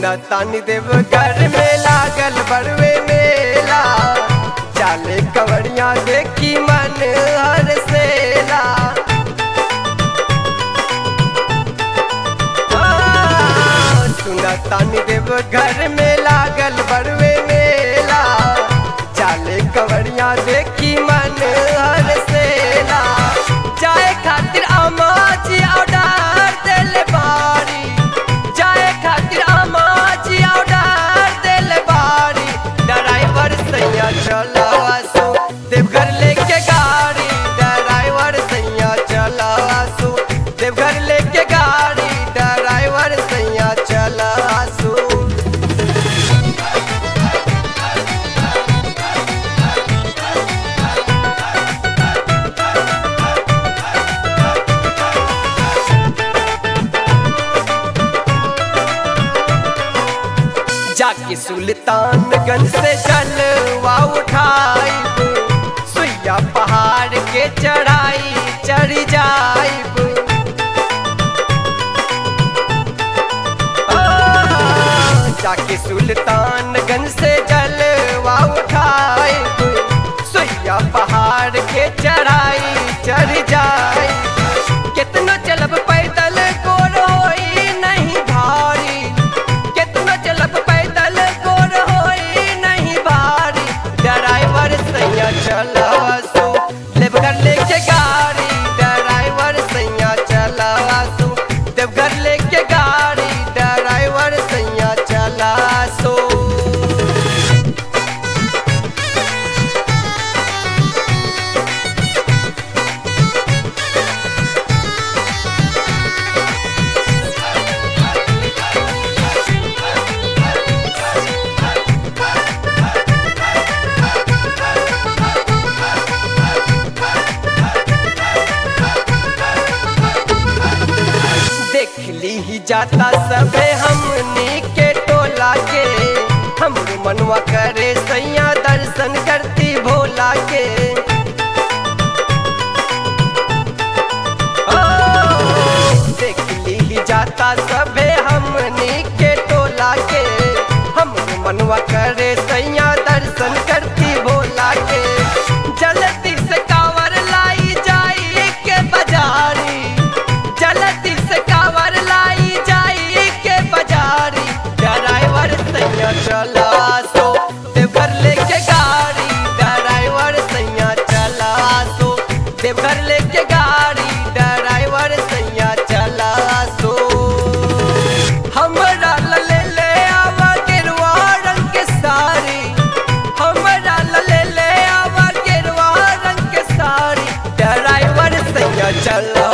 सुना तानी देव घर में लागल बड़वे मेला चाले कवड़िया देखी मन हर सेला हाँ, सुना तानी देव घर में लागल बड़वे मेला चाले कवड़िया देखी मन हर सेला जाए खातिर अमाची ऑर्डर दिल बारी जाए खातिर अमाची ऑर्डर दिल बारी ड्राइवर सैया चला आसो देवघर लेके गाड़ी ड्राइवर सैया चला आसो देवघर लेके गाड़ी ड्राइवर सैया चला आसो जाके सुल्तानगंज से जलवा उठाई सुइया पहाड़ के चढ़ाई चढ़ जाइब आ, जाके सुल्तानगंज से जलवा उठाई सुइया पहाड़ के चढ़ाई चढ़ जाई कितना चलब पैदल गोर होई नहीं भारी कितना चलब पैदल गोर होई नहीं भारी ड्राइवर सैया चलावासो देवघर लेके गाड़ी ड्राइवर सैया चलावासो देवघर लेके गाड़ी ड्राइवर सैया चलासो देख ली ही जाता सबे हमनी के टोला के हम मनवा करे सैया दर्शन करती भोला के ओ, देख ली ही जाता सबे हमनी के टोला के हम मनवा करे सैया दर्शन करती भोला के जल्दी से कावर लाई जाई के बाजारी जल्दी से कावर लाई जाई के बाजारी ड्राइवर सैया चला सो देवघर लेके गाड़ी ड्राइवर सैया चला सो देवघर लेके गाड़ी ड्राइवर सैया चला सो हमरा ला ले ले आवा गेरुआ रंग के साड़ी हमरा ला ले ले आवा गेरुआ रंग के साड़ी ड्राइवर सैया चला